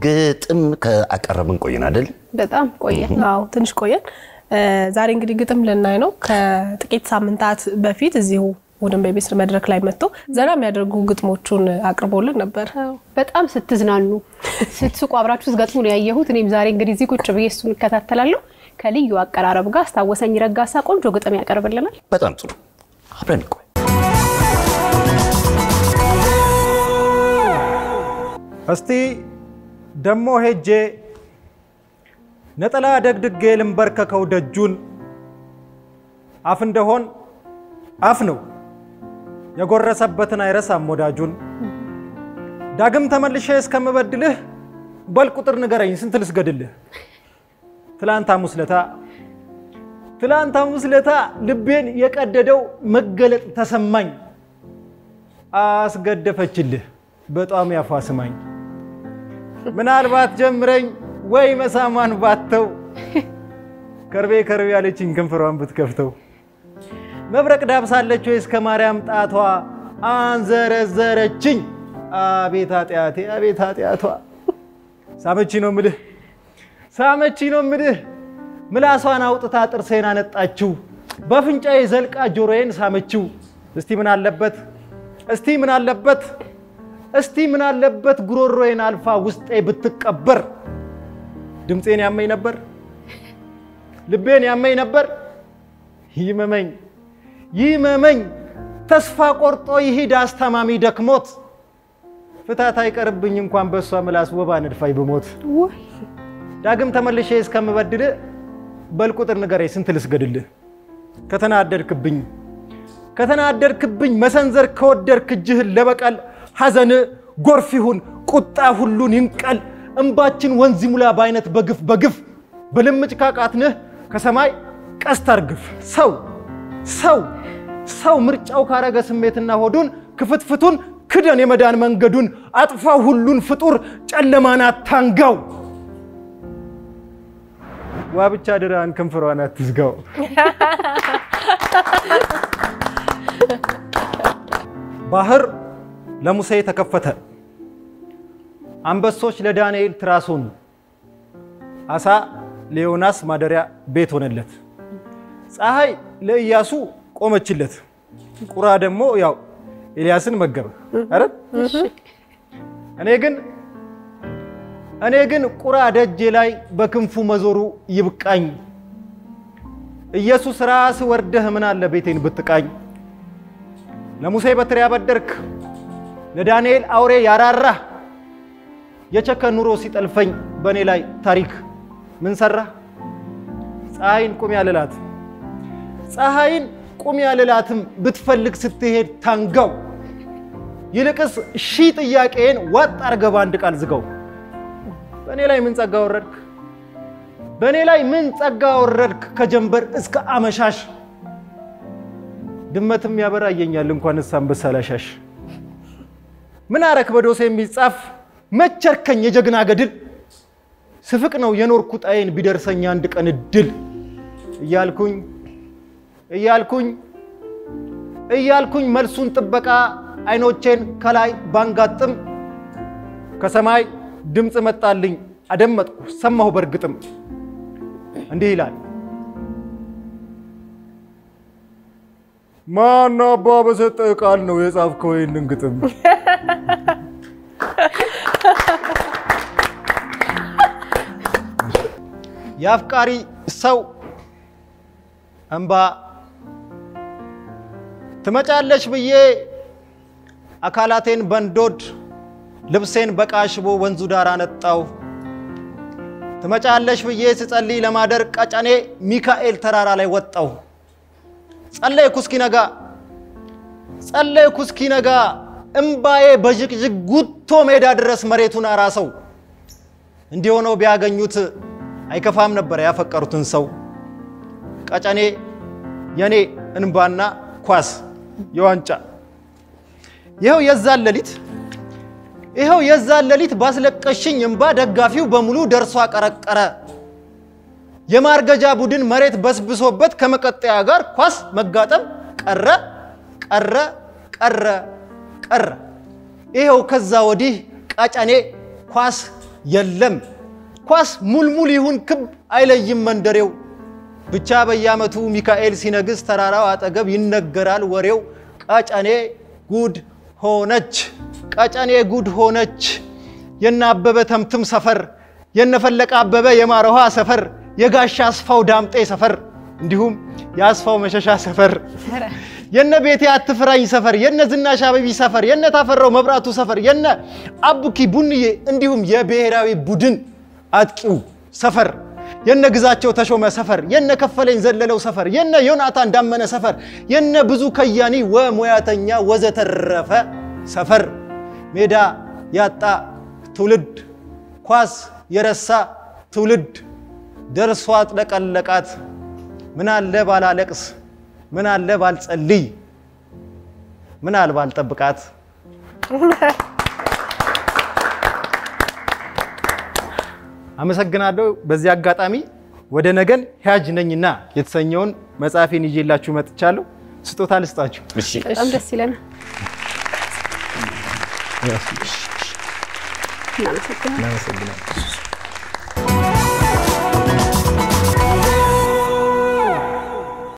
ግጥም ከአቀረብን ቆይን አይደል? በጣም ቆየ። አዎ ትንሽ ቆየን። ዛሬ እንግዲህ ግጥም ልናይ ነው። ከጥቂት ሳምንታት በፊት እዚሁ ቡድን ቤቤስ መድረክ ላይ መጥቶ ዘና የሚያደርጉ ግጥሞቹን አቅርቦልን ነበር። በጣም ስትዝናኑ ስትስቁ አብራችሁ ስትገጥሙ ነው ያየሁት። እኔም ዛሬ እንግዲህ እዚህ ቁጭ ብዬ እሱን እከታተላለሁ። ከልዩ አቀራረብ ጋር አስታወሰኝ ረጋሳ ቆንጆ ግጥም ያቀርብልናል። በጣም ጥሩ አብረን ቆይ። እስቲ ደሞ ሄጄ ነጠላ ደግድጌ ልንበርከከው ደጁን አፍ እንደሆን አፍ ነው የጎረሰበትን አይረሳም ወዳጁን። ዳግም ተመልሼ እስከምበድልህ በል ቁጥር ንገረኝ ስንት ልስገድልህ? ትላንት ሐሙስ ለታ ትላንት ሐሙስ ለታ ልቤን የቀደደው መገለጥ ተሰማኝ። አስገደፈችልህ በጣም ያፋስማኝ ምናልባት ጀምረኝ ወይ መሳሟን ባተው ከርቤ ከርቤ ያለችኝ ከንፈሯን ብትከፍተው መብረቅ ዳብሳለች ወይ እስከ ማርያም ጣቷ አንዘረዘረችኝ። አቤት ኃጢአቴ አቤት ኃጢአቷ ሳመቺ ነው ምልህ ሳመቺ ነው ምልህ ምላሷን አውጥታ ጥርሴን አነጣችው በፍንጫዬ ዘልቃ ጆሮዬን ሳመችው። እስቲ ምን አለበት እስቲ ምን አለበት እስቲ ምን አለበት ጉሮሮዬን አልፋ ውስጤ ብትቀበር ድምፄን ያመኝ ነበር ልቤን ያመኝ ነበር ይመመኝ ይመመኝ ተስፋ ቆርጦ ይሂድ አስታማሚ ደክሞት ፍታት አይቀርብኝ እንኳን በእሷ ምላስ ወባ ነድፋይ ብሞት ዳግም ተመልሼ እስከምበድል በል ቁጥር ንገረኝ ስንት ልስገድልህ ከተናደድክብኝ ከተናደድክብኝ መሰንዘር ከወደድክ እጅህን ለበቀል ሐዘን ጎርፍ ይሁን ቁጣ ሁሉን ይንቀል እንባችን ወንዝ ሙላ በአይነት በግፍ በግፍ በልምጭ ካቃትንህ ከሰማይ ቀስት አርግፍ ሰው ሰው ሰው ምርጫው ካረገ ስሜትና ሆዱን ክፍትፍቱን ክደን የመዳን መንገዱን አጥፋው ሁሉን ፍጡር ጨለማን አታንጋው ዋ ብቻ ድራን ከንፈሯን አትዝጋው። ባህር ለሙሴ ተከፈተ፣ አንበሶች ለዳንኤል ትራስ ሆኑ፣ አሳ ለዮናስ ማደሪያ ቤት ሆነለት፣ ፀሐይ ለኢያሱ ቆመችለት፣ ቁራ ደግሞ ያው ኤልያስን መገበ። አረ እኔ ግን እኔ ግን ቁራ ደጄ ላይ በክንፉ መዞሩ ይብቃኝ። ኢየሱስ ራስ ወርደህ ምን አለ ቤቴን ብትቃኝ። ለሙሴ በትር ያበደርክ ለዳንኤል አውሬ ያራራህ የቸከ ኑሮ ሲጠልፈኝ በእኔ ላይ ታሪክ ምን ሰራ? ፀሐይን ቁም ያልላት ፀሐይን ቁም ያልላትም ብትፈልግ ስትሄድ ታንጋው። ይልቅስ ሺህ ጥያቄን ዋጥ አርገህ በአንድ ቃል ዝጋው። በእኔ ላይ ምን ጸጋ ወረድክ? በእኔ ላይ ምን ጸጋ ወረድክ? ከጀንበር እስከ አመሻሽ ድመትም ያበራየኛል እንኳንስ አንበሳ ላሻሽ። ምን አረክ በዶሴ የሚጻፍ መቸርከኝ የጀግና ገድል ስፍቅ ነው የኖርኩ ጣዬን ቢደርሰኝ አንድ ቀን እድል እያልኩኝ እያልኩኝ እያልኩኝ መልሱን ጥበቃ አይኖቼን ከላይ ባንጋጥም ከሰማይ ድምፅ መጣልኝ አደመጥኩ ሰማሁ በእርግጥም እንዲህ ይላል ማን አባ በሰጠ ቃል ነው የጻፍከው ይህንን ግጥም? የአፍቃሪ ሰው እንባ ትመጫለሽ ብዬ አካላቴን በንዶድ ልብሴን በቃሽቦ ወንዙ ዳር አነጣው። ትመጫለሽ ብዬ ስጸልይ ለማደር ቀጨኔ ሚካኤል ተራራ ላይ ወጣው። ጸለይኩ እስኪነጋ ጸለይኩ እስኪነጋ እምባዬ በዥቅዥቅ ጉቶ ሜዳ ድረስ መሬቱን አራሰው። እንዲሆነው ቢያገኙት አይከፋም ነበር ያፈቀሩትን ሰው። ቀጨኔ የኔ እንባና ኳስ የዋንጫ ይኸው የዛን ሌሊት ይኸው የዛን ሌሊት ባስለቀሽኝ እምባ ደጋፊው በሙሉ ደርሶ አቀረቀረ። የማርገጃ ቡድን መሬት በስብሶበት ከመቀጠያ ጋር ኳስ መጋጠም ቀረ ቀረ ቀረ ቀረ። ይኸው ከዛ ወዲህ ቀጨኔ ኳስ የለም ኳስ ሙልሙል ይሁን ክብ አይለይም መንደሬው ብቻ በየዓመቱ ሚካኤል ሲነግስ ተራራው አጠገብ ይነገራል ወሬው። ቀጨኔ ጉድ ሆነች፣ ቀጨኔ ጉድ ሆነች። የነ አበበ ተምትም ሰፈር፣ የነ ፈለቀ አበበ የማረኋ ሰፈር፣ የጋሻ አስፋው ዳምጤ ሰፈር እንዲሁም የአስፋው መሸሻ ሰፈር፣ የነ ቤቴ አትፍራኝ ሰፈር፣ የነ ዝናሽ አበቢ ሰፈር፣ የነ ታፈራው መብራቱ ሰፈር፣ የነ አቡኪ ቡንዬ እንዲሁም የብሔራዊ ቡድን አጥቂው ሰፈር የነ ግዛቸው ተሾመ ሰፈር፣ የነ ከፈለኝ ዘለለው ሰፈር፣ የነ ዮናታን ዳመነ ሰፈር፣ የነ ብዙ ከያኒ ወሙያተኛ ወዘተረፈ ሰፈር፣ ሜዳ ያጣ ትውልድ፣ ኳስ የረሳ ትውልድ ደርሶ አጥለቀለቃት። ምን አለ ባላለቅስ፣ ምን አለ ባልጸልይ፣ ምን አለ ባልጠብቃት። አመሰግናለሁ። በዚህ አጋጣሚ ወደ ነገን ሕያጅ ነኝና የተሰኘውን መጽሐፌን ይዤላችሁ መጥቻለሁ። ስጦታ ልስጣችሁ። እሺ በጣም ደስ ይለናል። እናመሰግናለን። እናመሰግናለሁ።